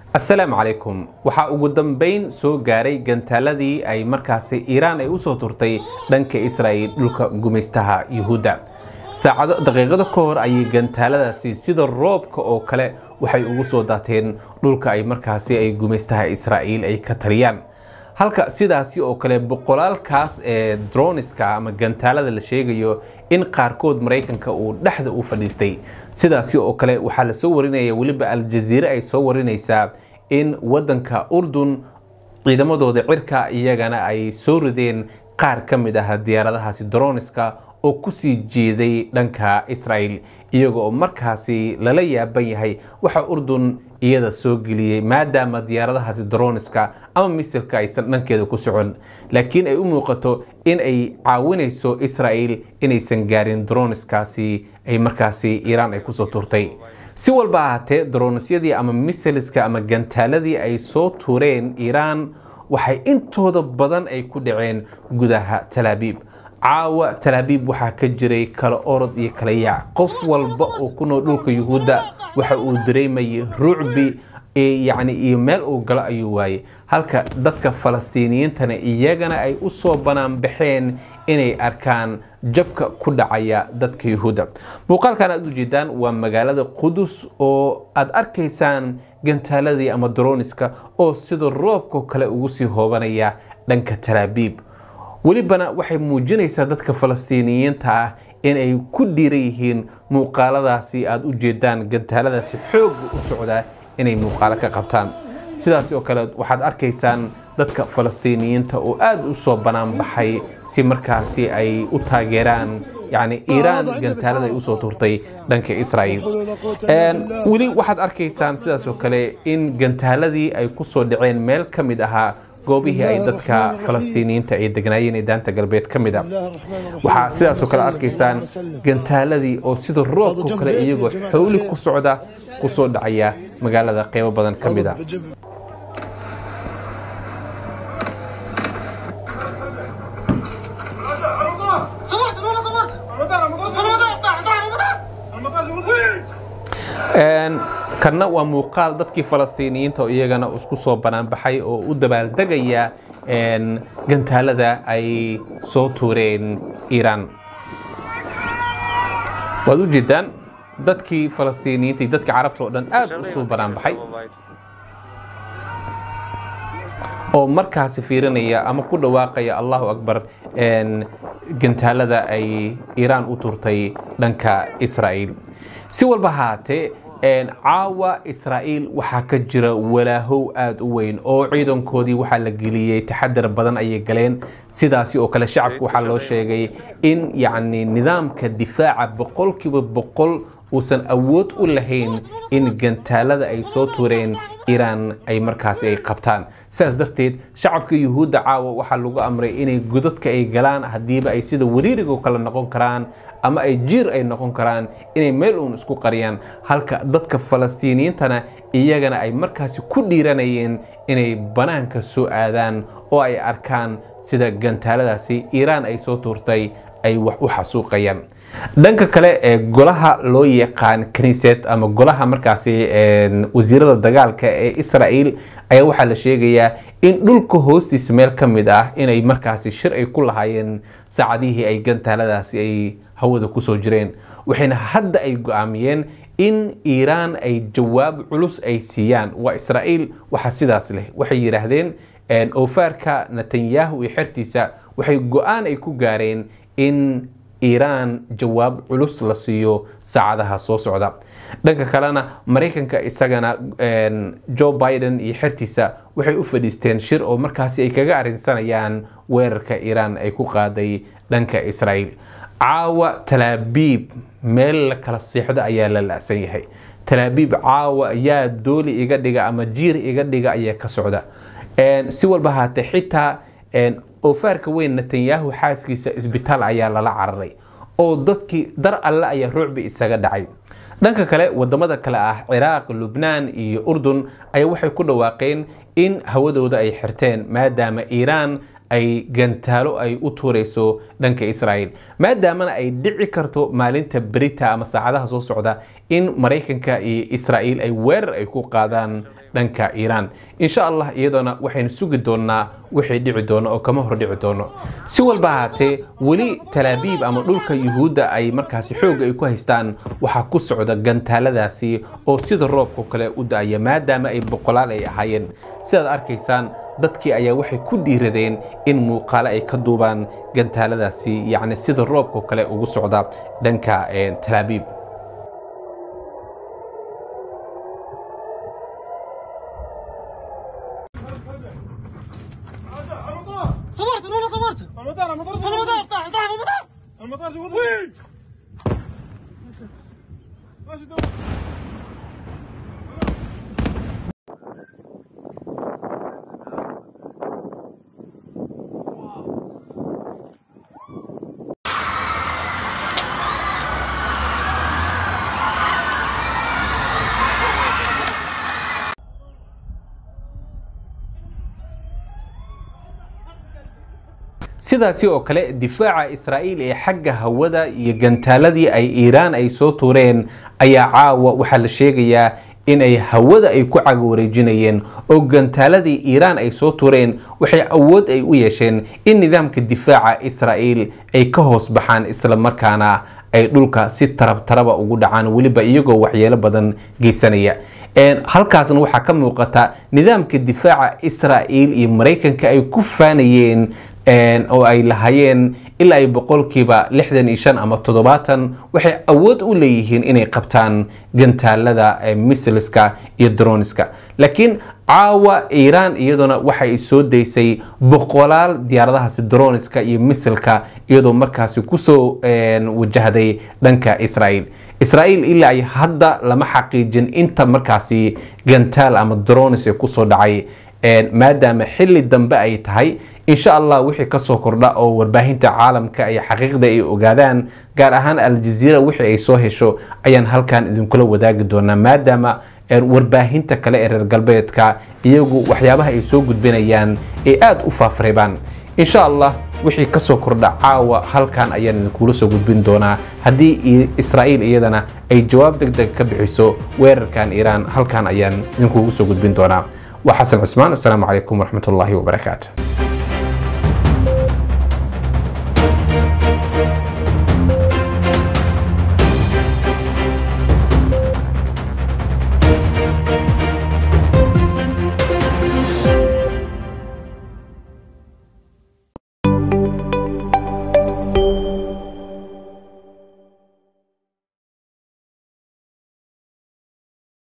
asalaamu calaykum waxaa ugu dambeyn soo gaaray gantaaladii ay markaasi iiraan ay usoo turtay dhanka israa'iil dhulka gumaystaha yuhuudda saacado daqiiqado ka hor ayay gantaaladaasi sida roobka oo kale waxay ugu soo daateen dhulka ay markaasi ay gumaystaha israa'iil ay ka taliyaan halka sidaasi oo kale boqolaalkaas ee droniska ama gantaalada la sheegayo in qaarkood maraykanka uu dhexda u fadhiistay sidaasi oo kale waxaa lasoo warinaya weliba aljaziire ay soo warinaysaa in wadanka urdun ciidamadooda cirka iyagana ay soo rideen qaar ka mid ah diyaaradahaasi droniska oo kusii jeeday dhanka israa'iil iyaga oo markaasi lala yaaban yahay waxa urdun iyada soo geliyey maadaama diyaaradahaasi droniska ama misilka aysan dhankeeda ku socon laakiin ay u muuqato in ay caawinayso israa'iil inaysan gaarin droniskaasi ay markaasi iiraan ay kusoo turtay si walba ahaatee dronisyadii ama misiliska ama gantaaladii ay soo tuureen iiraan waxay intooda badan ay ku dhaceen gudaha talaabiib caawa talaabiib waxaa ka jiray kala orod iyo kala yaac qof walba oo ku nool dhulka yuhuudda waxa uu dareemayay rucbi yacni iyo meel uu galo ayuu waayey halka dadka falastiiniyiintana iyagana ay u soo banaanbaxeen inay arkaan jabka ku dhacaya dadka yuhuudda muuqaalkan aad ujeedaan waa magaalada qudus oo aad arkaysaan gantaaladii ama droniska oo sida roobkao kale ugu sii hoobanaya dhanka talaabiib welibana waxay muujinaysaa dadka falastiiniyiinta ah in ay ku dhiiran yihiin muuqaaladaasi aada u jeedaan gantaaladaasi xoogga u socdaa inay muuqaalo ka qabtaan sidaas oo kale waxaad arkaysaan dadka falastiiniyiinta oo aada u soo banaanbaxay si markaasi ay u taageeraan yacni iiraan gantaalada ay usoo turtay dhanka israa'iil weli waxaad arkaysaan sidaas oo kale in gantaaladii ay ku soo dhaceen meel ka mid ahaa goobihii ay dadka falastiiniyiinta ay degnaayeen ee daanta galbeed ka mid a waxaa sidaasoo kale arkaysaan gantaaladii oo sida roobkao kale iyagoo xowli ku socda ku soo dhacaya magaalada qeybo badan ka mid a kanna waa muuqaal dadkii falastiiniyiinta oo iyagana isku soo banaanbaxay oo u dabaaldegaya gantaalada ay soo tuureen iiraan waad u jeedaan dadkii falastiiniyiinta iyo dadkii carabta oo dhan aad u soo banaanbaxay oo markaasi fiirinaya ama ku dhawaaqaya allahu akbar gantaalada ay iiraan u turtay dhanka israa'iil si walba haatee caawa israa'iil waxaa ka jira walaahow aada u weyn oo ciidankoodii waxaa la geliyey taxadar badan ayay galeen sidaasi oo kale shacabka waxaa loo sheegay in yacni nidaamka difaaca boqolkiiba boqol uusan awood u lahayn in gantaalada ay soo tuureen iiraan ay markaasi ay qabtaan sidaas darteed shacabka yuhuudda caawa waxaa lagu amray inay godadka ay galaan haddiiba ay sida wariirigo kale noqon karaan ama ay jiir ay noqon karaan inay meel uun isku qariyaan halka dadka falastiiniyiintana iyagana ay markaasi ku dhiiranayeen inay banaanka soo aadaan oo ay arkaan sida gantaaladaasi iiraan ay soo tuurtay ay wax u xasuuqayaan dhanka kale ee golaha loo yaqaan kaniised ama golaha markaasi wasiirada dagaalka ee israa'iil ayaa waxaa la sheegayaa in dhulka hoostiisa meel ka mid ah inay markaasi shir ay ku lahaayeen saacadihii ay gantaaladaasi ay hawada kusoo jireen waxayna hadda ay go-aamiyeen in iiraan ay jawaab culus ay siiyaan waa israa'iil waxa sidaas leh waxay yidhaahdeen oofaarka netanyahu iyo xertiisa waxay go-aan ay ku gaareen in iiraan jawaab culus la siiyo saacadaha soo socda dhanka kalena maraykanka isagana joe biden iyo xertiisa waxay u fadhiisteen shir oo markaasi ay kaga arrinsanayaan weerarka iiraan ay ku qaaday dhanka israa'iil caawa talaabiib meel la kala seexdo ayaa la la'san yahay talaabiib caawa yaa dooli iga dhiga ama jiir iga dhiga ayaa ka socda si walba haatee xitaa oofaarka weyn netanyahu xaaskiisa isbitaal ayaa lala cararay oo dadkii dar alle ayaa ruucbi isaga dhacay dhanka kale wadamada kale ah ciraaq lubnaan iyo urdun ayaa waxay ku dhawaaqeen in hawadooda ay xirteen maadaama iiraan ay gantaalo ay u tuurayso dhanka israa'iil maadaamana ay dhici karto maalinta berita ama saacadaha soo socda in maraykanka iyo israa'iil ay weerar ay ku qaadaan dhanka iiraan insha allah iyadoona waxaynu sugi doonaa wixii dhici doono oo kama hor dhici doono si walba ahaatee weli talaabiib ama dhulka yuhuudda ay markaasi xoog ay ku haystaan waxaa ku socda gantaaladaasi oo sida roobka kale u da-aya maadaama ay boqolaal ay ahaayeen sidaad arkaysaan dadkii ayaa waxay ku dhiiradeen in muuqaale ay ka duubaan gantaaladaasi yacni sida roobka kale ugu socda dhanka talaabiib صبرت والله صبرت المطار المطار المطار طاح طاح في المطار المطار جوا وي ماشي دور sidaasi oo kale difaaca israa'iil ee xagga hawada iyo gantaaladii ay iiraan ay soo tuureen ayaa caawa waxaa la sheegayaa in ay hawada ay ku caga wareejinayeen oo gantaaladii iiraan ay soo tuureen waxay awood ay u yeesheen in nidaamka difaaca israa'iil ay ka hoos baxaan isla markaana ay dhulka si tarab taraba ugu dhacaan weliba iyagoo waxyeelo badan geysanaya halkaasna waxaa ka muuqata nidaamka difaaca israa'iil iyo maraykanka ay ku faanayeen oo ay lahaayeen ilaa ay boqolkiiba lixdan iyo shan ama toddobaatan waxay awood u leeyihiin inay qabtaan gantaalada misliska iyo droniska laakiin caawa iiraan iyaduna waxay soo daysay boqolaal diyaaradahaasi droniska iyo misilka iyadoo markaasi kusoo wajahday dhanka israa'iil israa'iil ilaa ay hadda lama xaqiijin inta markaasi gantaal ama dronis ee kusoo dhacay maadaama xili dambe ay tahay insha allah wixii kasoo kordha oo warbaahinta caalamka ay xaqiiqda ay ogaadaan gaar ahaan aljaziira wixii ay soo hesho ayaan halkan idinkula wadaagi doonaa maadaama warbaahinta kale ee reer galbeedka iyagu waxyaabaha ay soo gudbinayaan ay aada u faafreebaan insha allah wixii kasoo kordha caawa halkan ayaan idinkula soo gudbin doonaa haddii israa'iil iyadana ay jawaab deg deg ka bixiso weerarkan iiraan halkan ayaan idinkugu soo gudbin doonaa وحسن عثمان السلام عليكم ورحمة الله وبركاته